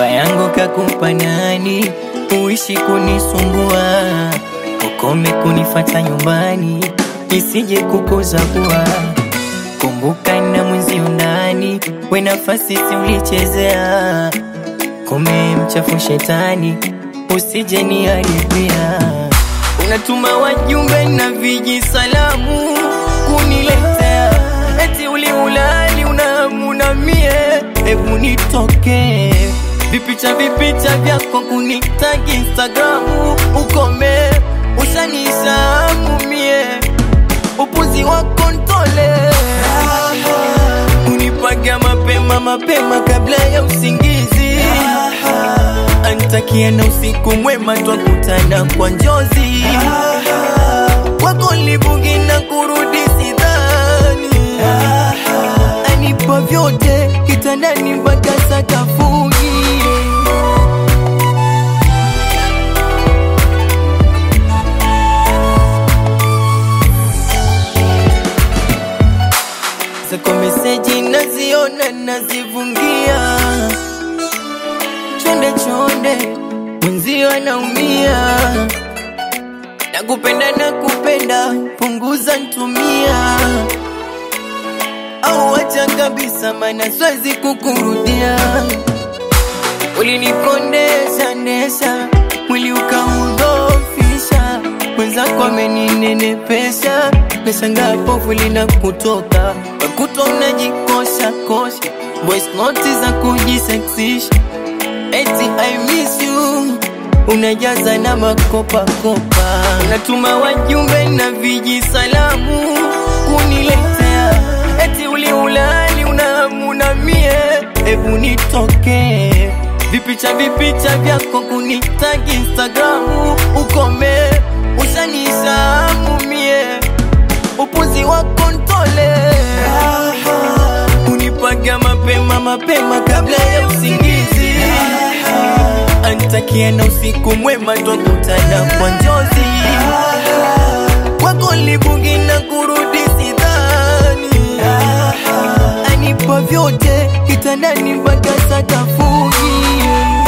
namba yangu kakupa nani? Uishi kunisumbua, ukome kunifata nyumbani, isije kukoza kuwa kumbuka na mwenzio ndani, we nafasi si ulichezea, kume mchafu shetani, usije niharibia. Unatuma wajumbe na viji salamu kuniletea, eti uliulali unamuna mie, hebu nitoke vipicha vipicha vyako kunitagi Instagramu, ukome ushanishamu mie, upuzi wako ntole, unipaga mapema mapema kabla ya usingizi, antakia na usiku mwema, twakutana kwa njozi wako libugi na kurudi sidhani, anipa vyote kitandani mpaka sakafuni. Zako meseji naziona nazivungia, chonde chonde, mwenzio anaumia, nakupenda nakupenda, punguza ntumia, au acha kabisa, mana siwezi kukurudia. Ulinikondesha ndesha, mwili ukaudhofisha, mwenzako ameninenepesha, nashangaa povu lina kutoka wakutwa unajikosha kosha, voice note za kujiseksisha, eti I miss you unajaza na makopa kopa, unatuma wajumbe na viji salamu kuniletea, eti uliulali unamuna mie, hebu nitoke vipicha vipicha vyako kunitagi Instagramu, ukome ushanishamu mie, upuzi wako ntole, unipaga mapema mapema kabla ya usingizi, antakia na usiku mwema, twakutana kwa njozi wako libugi na kurudi sidhani, anipa vyote kitandani mpaka sakafuni.